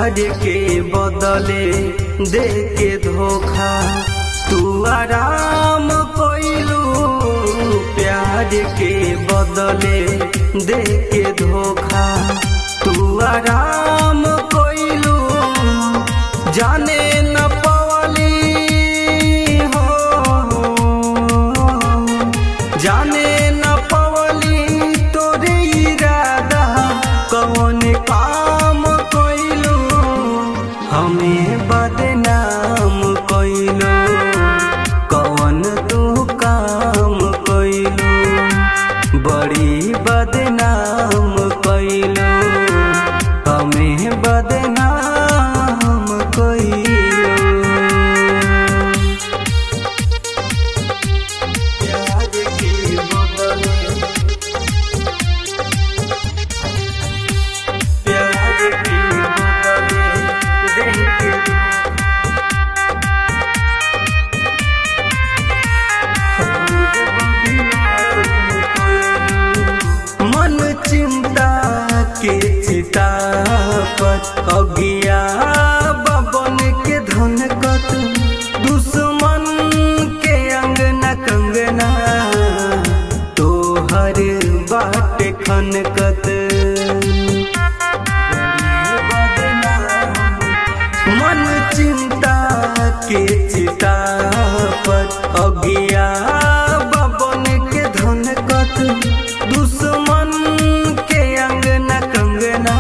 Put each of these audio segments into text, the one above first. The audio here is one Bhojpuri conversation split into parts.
प्यार के बदले दे के धोखा तू आराम कोइलू प्यार के बदले दे के धोखा तू आराम कोइलू जाने न पवली हो जाने न पवली तोरे इरादा कौन काम कोइलू हमें बदनाम कोइलू कौन तू काम कोइलू बड़ी बदनाम कोइलू हमें बदनाम कोइलू प्यार के बदले प्यार के बदले दे के मन चिंता के चिता पर अगिया बबन के धनकत दुश्मन के अंगना कंगना तोहर बाट खनकत मन चिंता के चिता पर अगिया बबन के धनकत दुश्मन के अंगना कंगना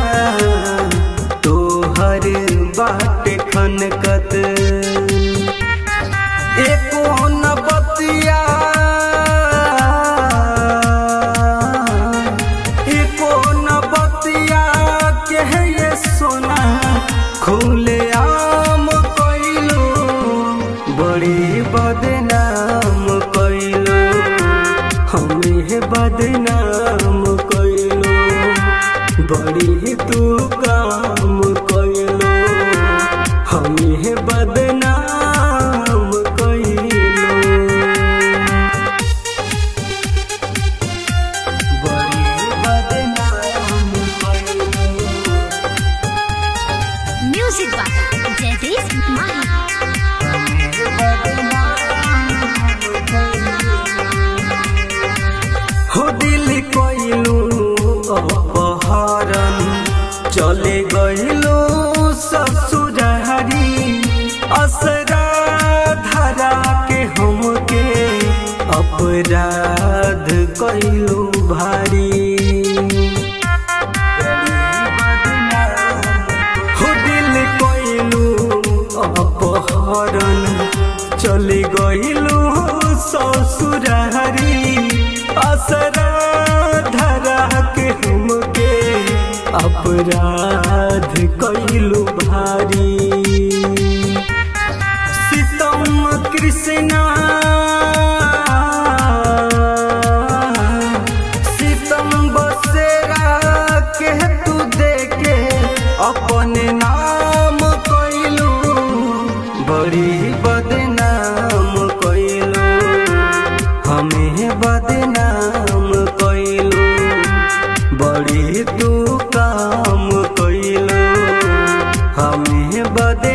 तोहर बाट खनकत एको न बतिया एको न बतिया के है ये सोना खुले आम कोइलू बड़ी बदनाम कोइलू हमें बदनाम कोइलू बड़ी तू काम कोइलू हमें बदनाम कोइलू बड़ी बदनाम कोइलू Music by Jaideep Mahi. हो दिल कोइलू अपहरण चले गइलू ससुरहरी असरा धरा के हमके अपराध कइलू भारी हो दिल कोइलू अपहरण चले गइलू ससुरहरी असरा धरा के हमके अपराध कइलू भारी सीतम कृष्णा सीतम बसेरा के तू देके अपने नाम कइलू बड़ी बदनाम कइलू हमें बदनाम कइलू बड़ी तू काम कइलू हमें बदनाम